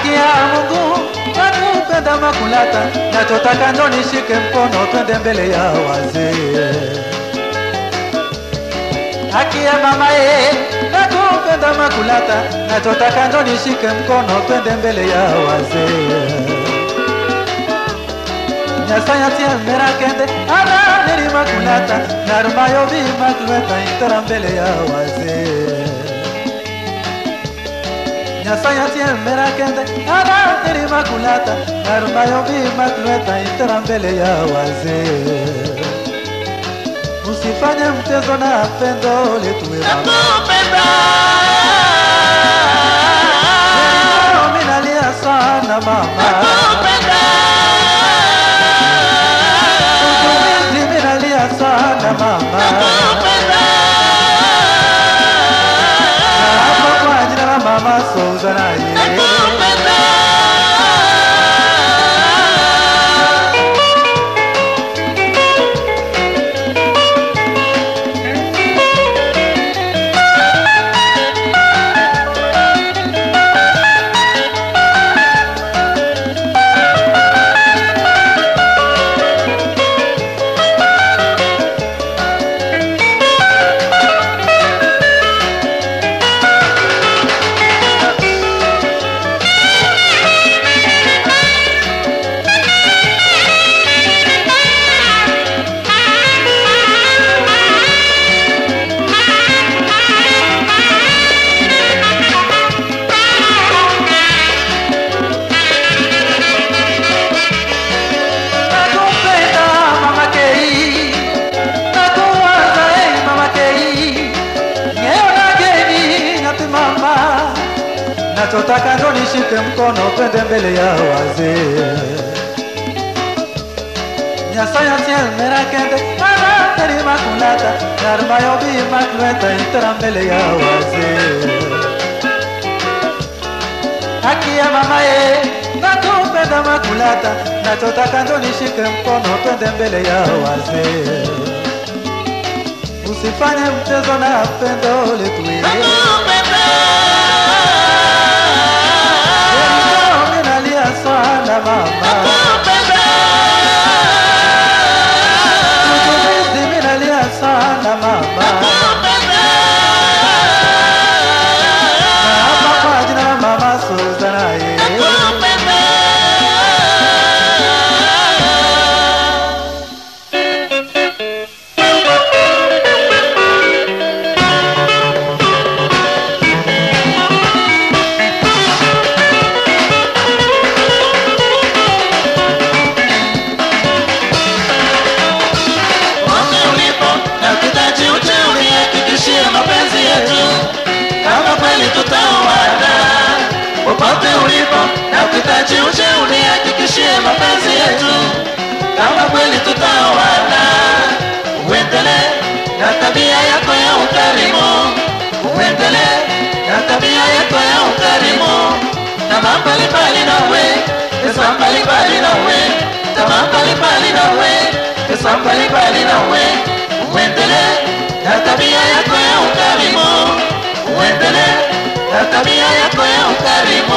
haki ya Mungu nakupenda Makulata, nachotaka ndo nishike mkono twende mbele ya wazee. Haki ya mama ye nakupenda Makulata, nachotaka ndo nishike mkono twende mbele ya wazee. Nyasaya mera kende ana neri Makulata, narumayo bi Makulata itara mbele ya wazee. Nyasaya mera kende ana neri Makulata, narumayo bi Makulata itara mbele ya wazee. Usifanye mchezo na pendo letu we mama. nakupenda Leo mimi nalia sana mama. nakupenda Mimi nalia sana mama. nakupenda Hapo kwa jina la mama Souza na yeye. nakupenda Nakupenda mama Kei. Nakuwaza eh mama Kei. Ngeo na geni nyati mama. Nachotaka ndo nishike mkono twende mbele ya wazee. Nyasaya tiel mera kende ana teri makulata Narmayo bi makuleta itara mbele ya wazee haki ya mama ye nakupenda Makulata, nachotaka ndo nishike mkono twende mbele ya wazee. Usifanye mchezo na pendo letu hili. nakupenda Leo mimi nalia sana mama, nakupenda Mtumizi mimi nalia sana mama, nakupenda na hapa kwa jina la mama Suzana ye. nakupenda Popote ulipo na ukitaji uje unihakikishie mapenzi yetu kama kweli tutaoana. Popote ulipo na ukitaji uje unihakikishie mapenzi yetu kama kweli tutaoana. Uendelee na tabia yako ya ukarimu, uendelee na tabia yako ya ukarimu, tamaa mbalimbali nawe, pesa mbalimbali nawe, tamaa mbalimbali nawe, pesa mbalimbali nawe, uendelee na tabia yako ya ukarimu, uendelee na tabia yako ya ukarimu.